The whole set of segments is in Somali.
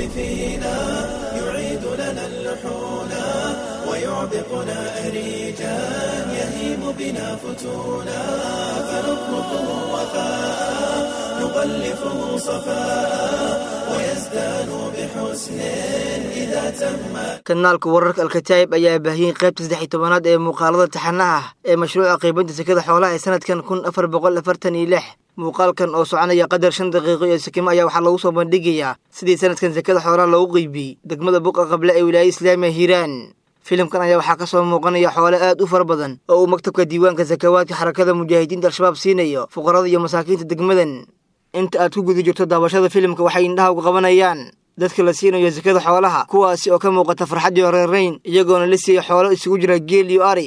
فينا يعيد لنا اللحون ويعبقنا أريجا يهيم بنا فتونا فنطلقه وفاء نغلفه صفاء ويزدان بحسن إذا تم kanaalka wararka alkataa'ib ayaa baahiyey qaybta saddex iyo tobanaad ee muuqaalada taxanaha ah ee mashruuca qaybinta sekada xoolaha ee sanadkan kun afar boqol afartan iyo lix muuqaalkan oo soconaya qadar shan daqiiqo iyo sakimo ayaa waxaa lagu soo bandhigayaa sidii sanadkan sekada xoolaha loogu qeybiyey degmada buqa qable ee wilaayada islaamiya hiiraan filimkan ayaa waxaa ka soo muuqanaya xoole aad u fara badan oo uu maktabka diiwaanka sakawaadka xarakada mujaahidiinta al-shabaab siinayo fuqarada iyo masaakiinta degmadan inta aad ku guda jirto daawashada filimka waxay indhaha uga qabanayaan dadka la siinayo sakada xoolaha kuwaasi oo ka muuqata farxaddii horeerayn iyagoona la siiyey xoolo isugu jira geel iyo ari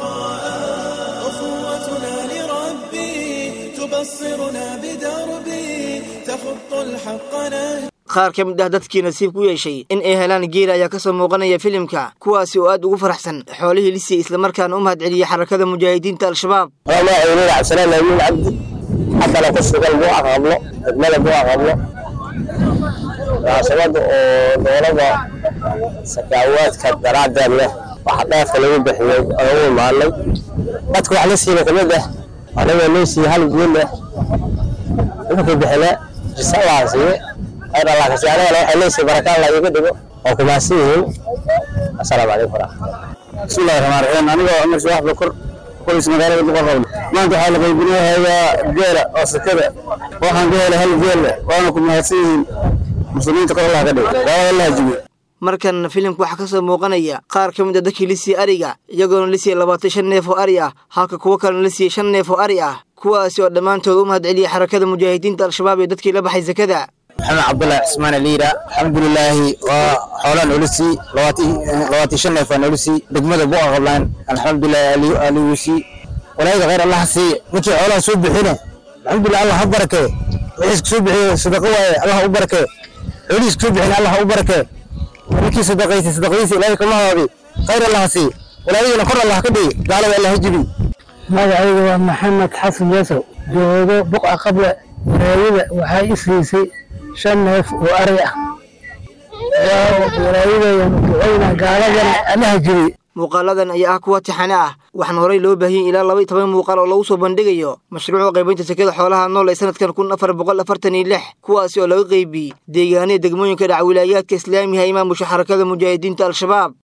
أخوتنا لربي تبصرنا بدربي تخط الحق نهجي qaar ka mid ah dadkii nasiib ku yeeshay in ay helaan geela ayaa ka soo muuqanaya filimka kuwaasi oo aad ugu faraxsan xoolihii lisiyey islamarkaana u mahadceliyey xarakada mujaahidiinta al-shabaab والله يقولون عبد السلام يمين عبدي حتى لو قصة قلبه أقبله أجمل بو أقبله عصبات ودولة سكاوات كدرات له وحطها في الوين بحيو أول ما علي بدك على سينا كمان ده أنا نفسي هل يقول له ممكن بحلا جسال عزيز أنا الله كسيانا لو حليسي بركة الله يقدمه وكما سيهم السلام عليكم ورحمة الله بسم الله الرحمن الرحيم أنا عمر شواح بكر كويس magaalada duqaqowl maanta waxaa la qaybinayaa geela oo sakada waxaan ka helay hal geel waana ku mahadsan yihiin muslimiinta kor allah ka dhigo daawada allah jibiyo markan filimka waxaa ka soo muuqanaya qaar ka mid a dadkii la siiyey ariga iyagoona la siiyey labaatan shan neef oo ari ah halka kuwo kalena la siiyey shan neef oo ari ah kuwaasi oo dhammaantood u mahadceliyey xarakada mujaahidiinta al-shabaab ee dadkii la baxay sakada maxamed cabdullahi cismaan aliira alxamdulilaahi waa xoolaan ulusi labaatan shan neef aan ulusi degmada buqa qablaan alxamdulilahi aliwisi walaayada khayr allah siiye ninkii xoolaha soo bixine alxamdulilah allah ha barakee wixiis soo bixiye sadaqa waaye allah u barakee xoolihiis soo bixine allah u barakee ninkii sadaqaysay sadaqadiisa ilaahay kama haabi khayr allah siiye walaayadina kor allah ka dhigi gaalada allah ha jibi magacayga waa maxamed xasan yasow joogo buqa qable walaayada waxay i siisay shan neef oo ari ah walaayadayanu ducayna gaaladana allaha jibi muuqaaladan ayaa ah kuwa tixane ah waxaana horey loo baahiyey ilaa laba iyo toban muuqaal oo lagu soo bandhigayo mashruuca qaybinta sekada xoolaha nool ee sanadkan kun afar boqol afartan iyo lix kuwaasi oo laga qeybiyey deegaanada degmooyinka dhaca wilaayaadka islaamiga ee maamusha xarakada mujaahidiinta al-shabaab